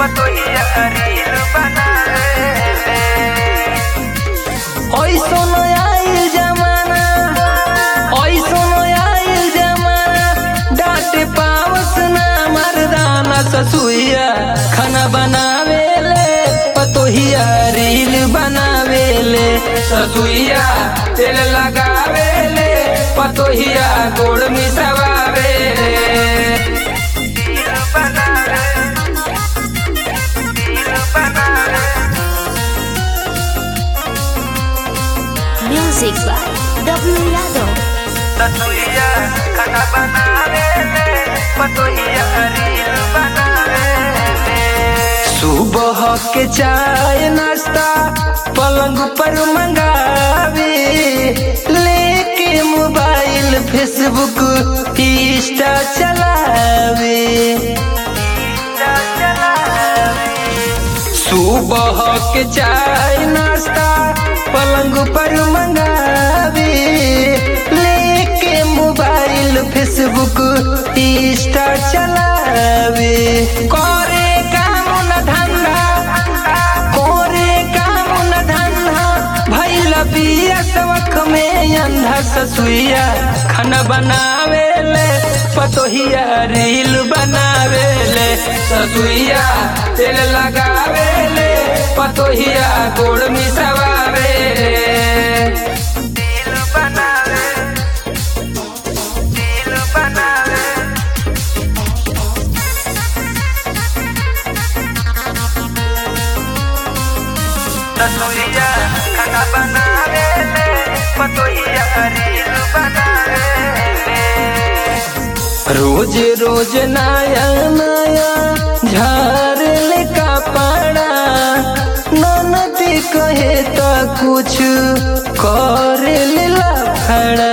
पतोहिया रील बनावेले ऐसन आइल जमाना ऐसन आइल जमाना डांटे पावस ना मर्दाना ससुइया खाना बनावेले पतोहिया रील बनावेले ससुइया तेल लगावेले पतोहिया गोड़ मिसवावेले रील बनावे रील बनावे Music by W Yadav. पतोहिया खाना बनावेले पतोहिया रील बनावेले सुबह के चाय नाश्ता पलंग पर मंगावे लेके मोबाइल फेसबुक इंस्टा चलावे सुबह के चाय नाश्ता पलंग पर मंगावे लेके मोबाइल फेसबुक इंस्टा चलावे करे काम न धंधा करे काम न धंधा भैला बिया सबक में अंधा ससुइया खाना बनावेले पतोहिया रील बनावेले ससुइया तेल लगावेले पतोहिया गोड़ मिसवावेले रील बनावे रील बनावे पतोहिया खाना बनावेले पतोहिया रील बनावेले रोज रोज नया नया झार ले कपड़ा ननदी कहे तो कुछ कर ले लफड़ा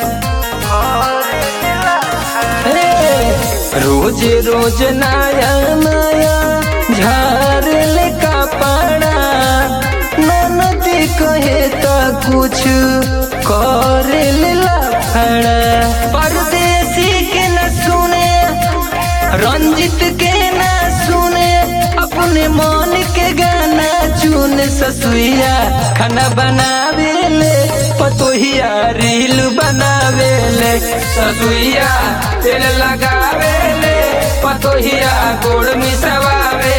हे, रोज रोज नया नया झार ले कपड़ा ननदी कहे तो कुछ कर ले लफड़ा परदेसी के न सुने रंजित के न सुने अपने मन के गाना चुन ससुइया खाना बनावेले पतोहिया रील बनावेले ससुइया तेल लगावेले पतोहिया गोड़ मिसवावे